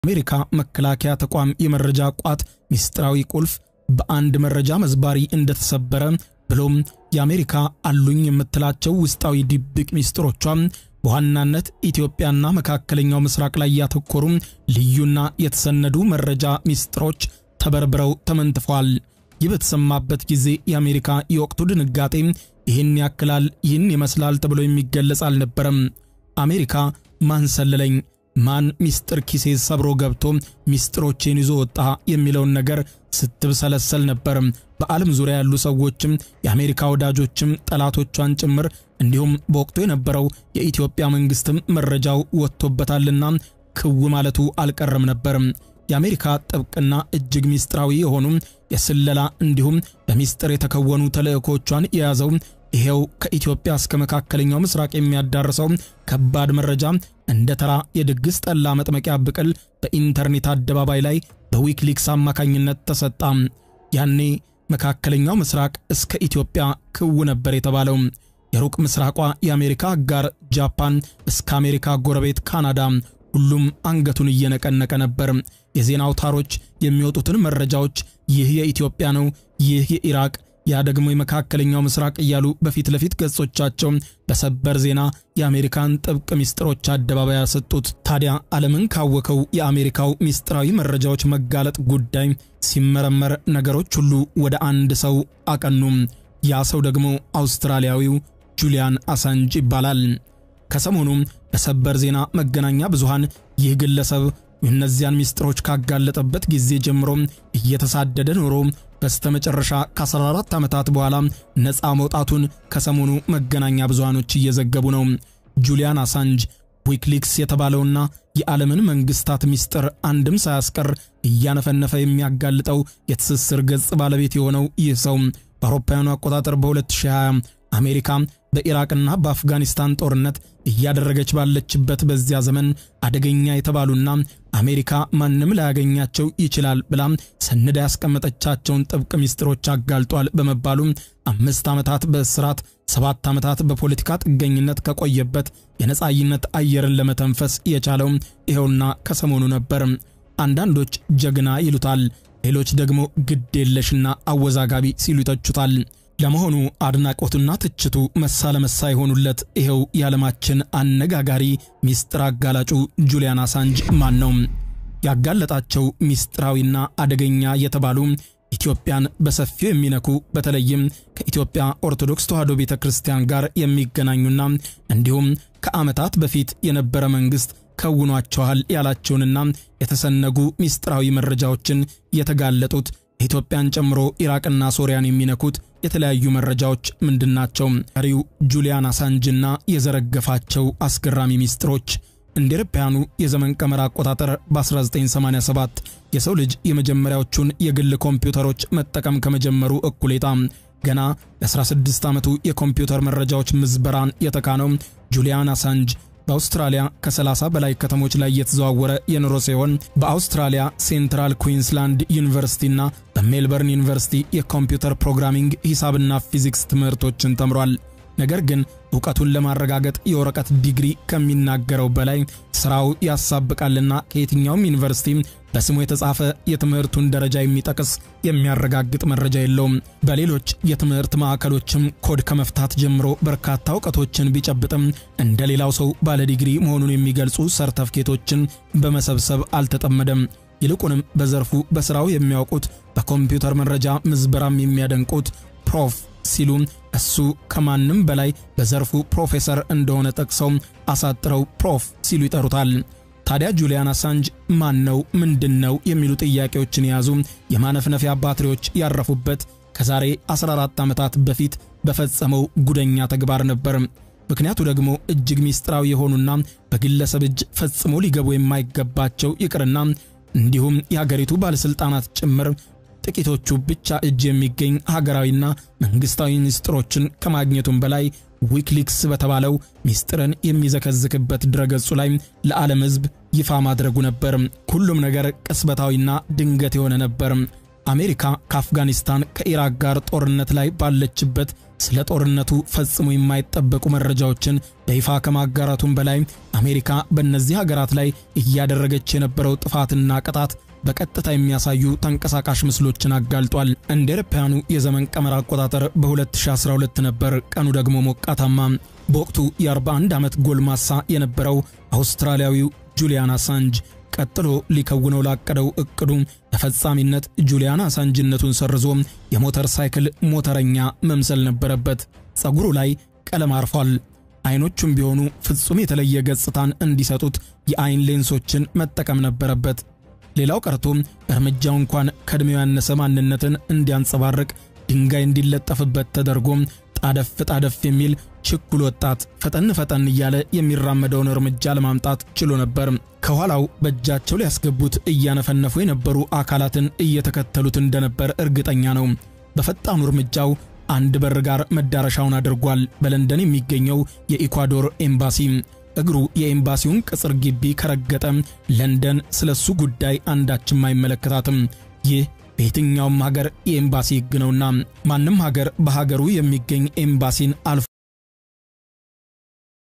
የአሜሪካ መከላከያ ተቋም የመረጃ ቋት ሚስጥራዊ ቁልፍ በአንድ መረጃ መዝባሪ እንደተሰበረ ብሎም የአሜሪካ አሉኝ የምትላቸው ውስጣዊ ድብቅ ሚስጥሮቿ በዋናነት ኢትዮጵያና መካከለኛው ምስራቅ ላይ ያተኮሩ ልዩና የተሰነዱ መረጃ ሚስጥሮች ተበርብረው ተመንትፈዋል። ይህ በተሰማበት ጊዜ የአሜሪካ የወቅቱ ድንጋጤ ይህን ያክላል፣ ይህን ይመስላል ተብሎ የሚገለጽ አልነበረም። አሜሪካ ማን ሰለለኝ፣ ማን ሚስጥር ኪሴ ሰብሮ ገብቶ ሚስጥሮቼን ይዞ ወጣ የሚለውን ነገር ስትብሰለሰል ነበር። በዓለም ዙሪያ ያሉ ሰዎችም የአሜሪካ ወዳጆችም ጠላቶቿን ጭምር እንዲሁም በወቅቱ የነበረው የኢትዮጵያ መንግስትም መረጃው ወጥቶበታልና ክው ማለቱ አልቀረም ነበር። የአሜሪካ ጥብቅና እጅግ ሚስጥራዊ የሆኑ የስለላ እንዲሁም በሚስጥር የተከወኑ ተልእኮቿን የያዘው ይሄው ከኢትዮጵያ እስከ መካከለኛው ምስራቅ የሚያዳርሰው ከባድ መረጃ እንደ ተራ የድግስ ጠላ መጥመቂያ ብቅል በኢንተርኔት አደባባይ ላይ በዊኪሊክስ አማካኝነት ተሰጣ። ያኔ መካከለኛው ምስራቅ እስከ ኢትዮጵያ ክው ነበር የተባለው። የሩቅ ምስራቋ የአሜሪካ አጋር ጃፓን እስከ አሜሪካ ጎረቤት ካናዳ ሁሉም አንገቱን እየነቀነቀ ነበር። የዜና አውታሮች የሚወጡትን መረጃዎች ይህ የኢትዮጵያ ነው፣ ይህ የኢራቅ ያ ደግሞ የመካከለኛው ምስራቅ እያሉ በፊት ለፊት ገጾቻቸው በሰበር ዜና የአሜሪካን ጥብቅ ሚስጥሮች አደባባይ ያሰጡት። ታዲያ ዓለምን ካወከው የአሜሪካው ሚስጥራዊ መረጃዎች መጋለጥ ጉዳይ ሲመረመር ነገሮች ሁሉ ወደ አንድ ሰው አቀኑም። ያ ሰው ደግሞ አውስትራሊያዊው ጁሊያን አሳንጅ ይባላል። ከሰሞኑም በሰበር ዜና መገናኛ ብዙሃን ይህ ግለሰብ እነዚያን ሚስጥሮች ካጋለጠበት ጊዜ ጀምሮ እየተሳደደ ኖሮ በስተመጨረሻ ከ14 ዓመታት በኋላ ነፃ መውጣቱን ከሰሞኑ መገናኛ ብዙሃኖች እየዘገቡ ነው። ጁሊያን አሳንጅ ዊኪሊክስ የተባለውና የዓለምን መንግስታት ሚስጥር አንድም ሳያስቀር እያነፈነፈ የሚያጋልጠው የትስስር ገጽ ባለቤት የሆነው ይህ ሰው በአውሮፓውያኑ አቆጣጠር በ2020 አሜሪካ በኢራቅና በአፍጋኒስታን ጦርነት እያደረገች ባለችበት በዚያ ዘመን አደገኛ የተባሉና አሜሪካ ማንም ላያገኛቸው ይችላል ብላ ሰንዳ ያስቀመጠቻቸውን ጥብቅ ሚስጥሮች አጋልጧል በመባሉ አምስት ዓመታት በእስራት ሰባት ዓመታት በፖለቲካ ጥገኝነት ከቆየበት የነጻይነት አየርን ለመተንፈስ የቻለው ይኸውና ከሰሞኑ ነበር። አንዳንዶች ጀግና ይሉታል፣ ሌሎች ደግሞ ግድ የለሽና አወዛጋቢ ሲሉ ይተቹታል። ለመሆኑ አድናቆቱና ትችቱ መሳ ለመሳ የሆኑለት ይኸው የዓለማችን አነጋጋሪ ሚስጥር አጋላጩ ጁሊያን አሳንጅ ማን ነው? ያጋለጣቸው ሚስጥራዊና አደገኛ የተባሉ ኢትዮጵያን በሰፊው የሚነኩ በተለይም ከኢትዮጵያ ኦርቶዶክስ ተዋሕዶ ቤተ ክርስቲያን ጋር የሚገናኙና እንዲሁም ከዓመታት በፊት የነበረ መንግሥት ከውኗቸዋል ያላቸውንና የተሰነጉ ሚስጥራዊ መረጃዎችን የተጋለጡት ኢትዮጵያን ጨምሮ ኢራቅና ሶሪያን የሚነኩት የተለያዩ መረጃዎች ምንድናቸው? ቀሪው ጁሊያን አሳንጅና የዘረገፋቸው አስገራሚ ሚስጥሮች እንደ አውሮፓውያኑ የዘመን ቀመር አቆጣጠር በ1987 የሰው ልጅ የመጀመሪያዎቹን የግል ኮምፒውተሮች መጠቀም ከመጀመሩ እኩሌታ ገና የ16 ዓመቱ የኮምፒውተር መረጃዎች ምዝበራን የተካነው ጁሊያን አሳንጅ በአውስትራሊያ ከ30 በላይ ከተሞች ላይ የተዘዋወረ የኑሮ ሲሆን በአውስትራሊያ ሴንትራል ኩዊንስላንድ ዩኒቨርሲቲና በሜልበርን ዩኒቨርሲቲ የኮምፒውተር ፕሮግራሚንግ ሂሳብና ፊዚክስ ትምህርቶችን ተምሯል። ነገር ግን እውቀቱን ለማረጋገጥ የወረቀት ዲግሪ ከሚናገረው በላይ ስራው ያሳብቃልና ከየትኛውም ዩኒቨርሲቲ በስሙ የተጻፈ የትምህርቱን ደረጃ የሚጠቅስ የሚያረጋግጥ መረጃ የለውም። በሌሎች የትምህርት ማዕከሎችም ኮድ ከመፍታት ጀምሮ በርካታ እውቀቶችን ቢጨብጥም እንደ ሌላው ሰው ባለ ዲግሪ መሆኑን የሚገልጹ ሰርተፍኬቶችን በመሰብሰብ አልተጠመደም። ይልቁንም በዘርፉ በስራው የሚያውቁት በኮምፒውተር መረጃ ምዝበራም የሚያደንቁት ፕሮፍ ሲሉ እሱ ከማንም በላይ በዘርፉ ፕሮፌሰር እንደሆነ ጠቅሰው አሳጥረው ፕሮፍ ሲሉ ይጠሩታል። ታዲያ ጁሊያን አሳንጅ ማን ነው? ምንድን ነው? የሚሉ ጥያቄዎችን የያዙ የማነፍነፊያ ባትሪዎች ያረፉበት ከዛሬ 14 ዓመታት በፊት በፈጸመው ጉደኛ ተግባር ነበር። ምክንያቱ ደግሞ እጅግ ሚስጥራዊ የሆኑና በግለሰብ እጅ ፈጽሞ ሊገቡ የማይገባቸው ይቅርና እንዲሁም የሀገሪቱ ባለሥልጣናት ጭምር ጥቂቶቹ ብቻ እጅ የሚገኝ ሀገራዊና መንግስታዊ ሚስጥሮችን ከማግኘቱም በላይ ዊኪሊክስ በተባለው ሚስጥርን የሚዘከዝክበት ድረገጹ ላይ ለዓለም ሕዝብ ይፋ ማድረጉ ነበር። ሁሉም ነገር ቅስበታዊና ድንገት የሆነ ነበር። አሜሪካ ከአፍጋኒስታን ከኢራቅ ጋር ጦርነት ላይ ባለችበት ስለ ጦርነቱ ፈጽሞ የማይጠበቁ መረጃዎችን በይፋ ከማጋራቱም በላይ አሜሪካ በእነዚህ ሀገራት ላይ እያደረገች የነበረው ጥፋትና ቅጣት በቀጥታ የሚያሳዩ ተንቀሳቃሽ ምስሎችን አጋልጧል። እንደ አውሮፓውያኑ የዘመን ቀመር አቆጣጠር በ2012 ነበር። ቀኑ ደግሞ ሞቃታማ። በወቅቱ የ41 ዓመት ጎልማሳ የነበረው አውስትራሊያዊው ጁሊያን አሳንጅ ቀጥሎ ሊከውነው ላቀደው እቅዱ ተፈጻሚነት ጁሊያን አሳንጅነቱን ሰርዞ የሞተር ሳይክል ሞተረኛ መምሰል ነበረበት። ፀጉሩ ላይ ቀለም አርፏል። አይኖቹም ቢሆኑ ፍጹም የተለየ ገጽታን እንዲሰጡት የአይን ሌንሶችን መጠቀም ነበረበት። ሌላው ቀርቶ እርምጃው እንኳን ከዕድሜው ያነሰ ማንነትን እንዲያንጸባርቅ ድንጋይ እንዲለጠፍበት ተደርጎ ጣደፍ ጣደፍ የሚል ችኩል ወጣት ፈጠን ፈጠን እያለ የሚራመደውን እርምጃ ለማምጣት ችሎ ነበር። ከኋላው በእጃቸው ሊያስገቡት እያነፈነፉ የነበሩ አካላትን እየተከተሉት እንደነበር እርግጠኛ ነው። በፈጣኑ እርምጃው አንድ በር ጋር መዳረሻውን አድርጓል። በለንደን የሚገኘው የኢኳዶር ኤምባሲ። እግሩ የኤምባሲውን ቅጽር ግቢ ከረገጠ ለንደን ስለሱ ጉዳይ አንዳችም አይመለከታትም። ይህ በየትኛውም ሀገር የኤምባሲ ሕግ ነውና ማንም ሀገር በሀገሩ የሚገኝ ኤምባሲን አልፎ